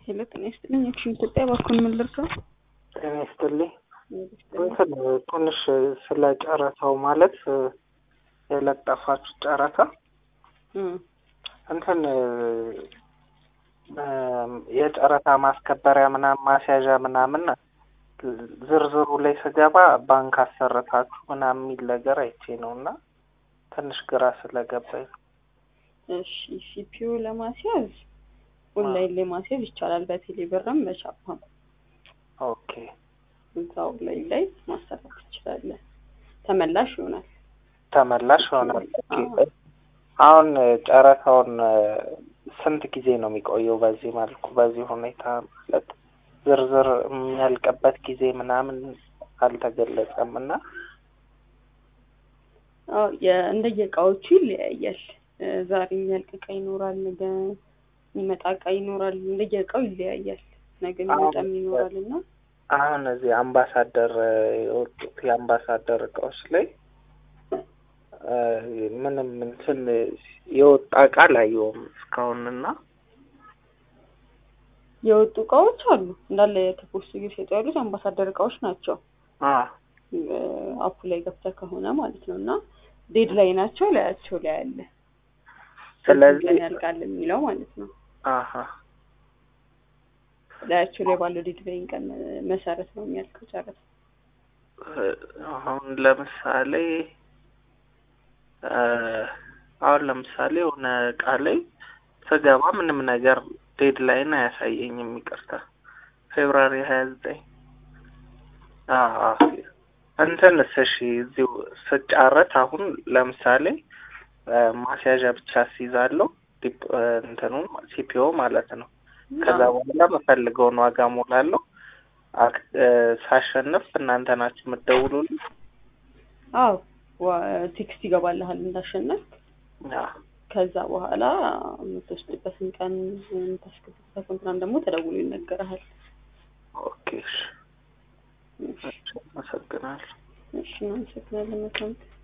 ሄሎ ጤና ይስጥልኝ። አክሽን ኢትዮጵያ ባኮን ምን ልርዳው? ጤና ይስጥልኝ። እንትን ትንሽ ስለ ጨረታው ማለት የለጠፋችሁ ጨረታ እንትን የጨረታ ማስከበሪያ ምናምን ማስያዣ ምናምን ዝርዝሩ ላይ ስገባ ባንክ አሰረታችሁ ምናምን የሚል ነገር አይቼ ነው እና ትንሽ ግራ ስለገባኝ ነው። እሺ ሲፒዩ ለማስያዝ ኦንላይን ላይ ማስያዝ ይቻላል። በቴሌ ብርም በቻፓም ኦኬ እዛ ኦንላይን ላይ ማሰራት ትችላለህ። ተመላሽ ይሆናል። ተመላሽ ይሆናል። አሁን ጨረታውን ስንት ጊዜ ነው የሚቆየው? በዚህ መልኩ በዚህ ሁኔታ ማለት ዝርዝር የሚያልቅበት ጊዜ ምናምን አልተገለጸም እና እንደየ እቃዎቹ ይለያያል። ዛሬ የሚያልቅ እቃ ይኖራል፣ ነገ የሚመጣ እቃ ይኖራል። እንደየ እቃው ይለያያል። ነገ የሚመጣም ይኖራል እና አሁን እዚህ አምባሳደር የወጡት የአምባሳደር እቃዎች ላይ ምንም እንትን የወጣ እቃ አላየሁም እስካሁን እና የወጡ እቃዎች አሉ እንዳለ ከፖስት እየሸጡ ያሉት አምባሳደር እቃዎች ናቸው። አፑ ላይ ገብተህ ከሆነ ማለት ነው እና ዴድ ላይ ናቸው ላያቸው ላይ አለ። ስለዚህ ያልቃል የሚለው ማለት ነው። አሀ ላያቸው ላይ ባለው ዴድ ላይ ቀን መሰረት ነው የሚያልቀው ጨረታ። አሁን ለምሳሌ አሁን ለምሳሌ የሆነ እቃ ላይ ስገባ ምንም ነገር ዴድ ላይን አያሳየኝም። ይቅርታ ፌብራሪ ሀያ ዘጠኝ እንትንስ እሺ እዚሁ ስጫረት አሁን ለምሳሌ ማስያዣ ብቻ አስይዛለሁ እንትኑን ሲፒኦ ማለት ነው። ከዛ በኋላ የምፈልገውን ዋጋ ሞላለሁ። ሳሸንፍ እናንተ ናችሁ የምትደውሉልኝ? አዎ ቴክስት ይገባልሃል እንዳሸነፍ። ከዛ በኋላ የምትወስድበትን ቀን የምታስገቡበትን ምናምን ደግሞ ተደውሎ ይነገርሃል። ኦኬ እሺ፣ አመሰግናለሁ። እሺ፣ እናመሰግናለን። መልካም